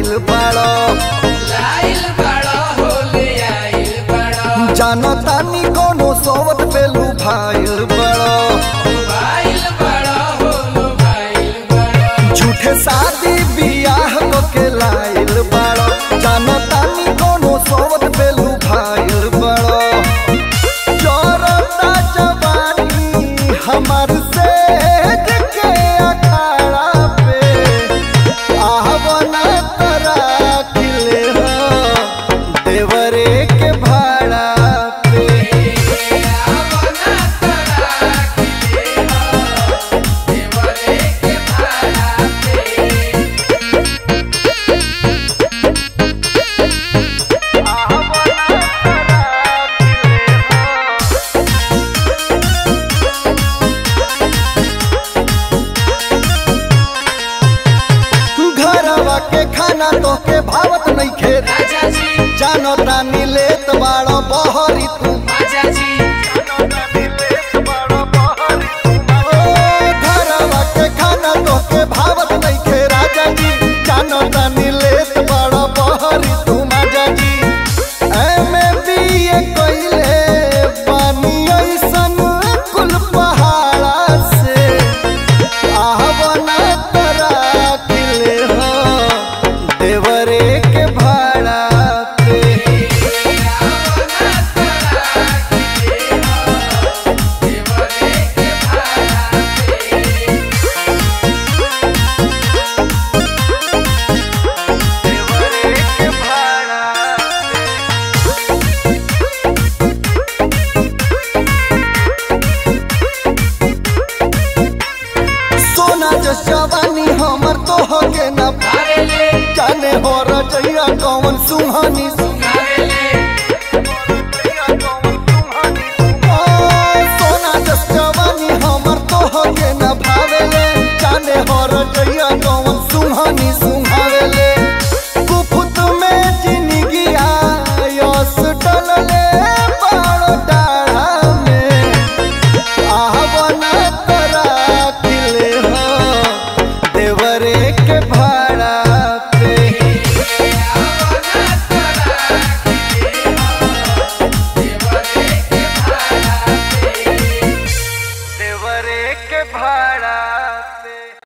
लाइल बाड़ो लाइल बड़ा होले आइल बड़ा जानो तानी कोनो सोवत पेलू भाइल बाड़ो भाइल बड़ा होलो भाइल बड़ा झूठे शादी बियाह को के लाइल बाड़ो जानो तानी कोनो सोवत पेलू भाइल बाड़ो जोरता जवानी हमार से के अखाड़ा पे आहवना तरा किले हो देवरे के भाड़ा पे आवना तड़ा खिले हो देवरे के भाड़ा पे घरवा के खाना तो के भावत नहीं खेत राजा जी जानो तानी लेत बाड़ो बहरी तू राजा जी ओ, घरवा के खाना तो के भावत नहीं खे राजा जी जानो तानी लेत बाड़ो बहरी तू माजा जी एमे बीए कइले पानी ऐसन कुल पहाड़ा से आहवना तरा किले हो देवरे के भाड़ा पे आवना तड़ा खिले हो देवरे के भाड़ा पे देवरे के भाड़ा सोना जो जवानी हमर तो हो के न आवेले जाने हो रजैया कौन सुहानी आवेले ओ, सोना जो जवानी हमर तो हो के न भावेले जाने हो रजैया कौन सुहानी सुहावेले कुफुत में जिंदगी आयस डलले बाड़ो डाढ़ा में आहवना तरा किले हो देवरे के भाड़ा पे आवना तड़ा खिले हो देवरे के भाड़ा पे देवरे के भाड़ा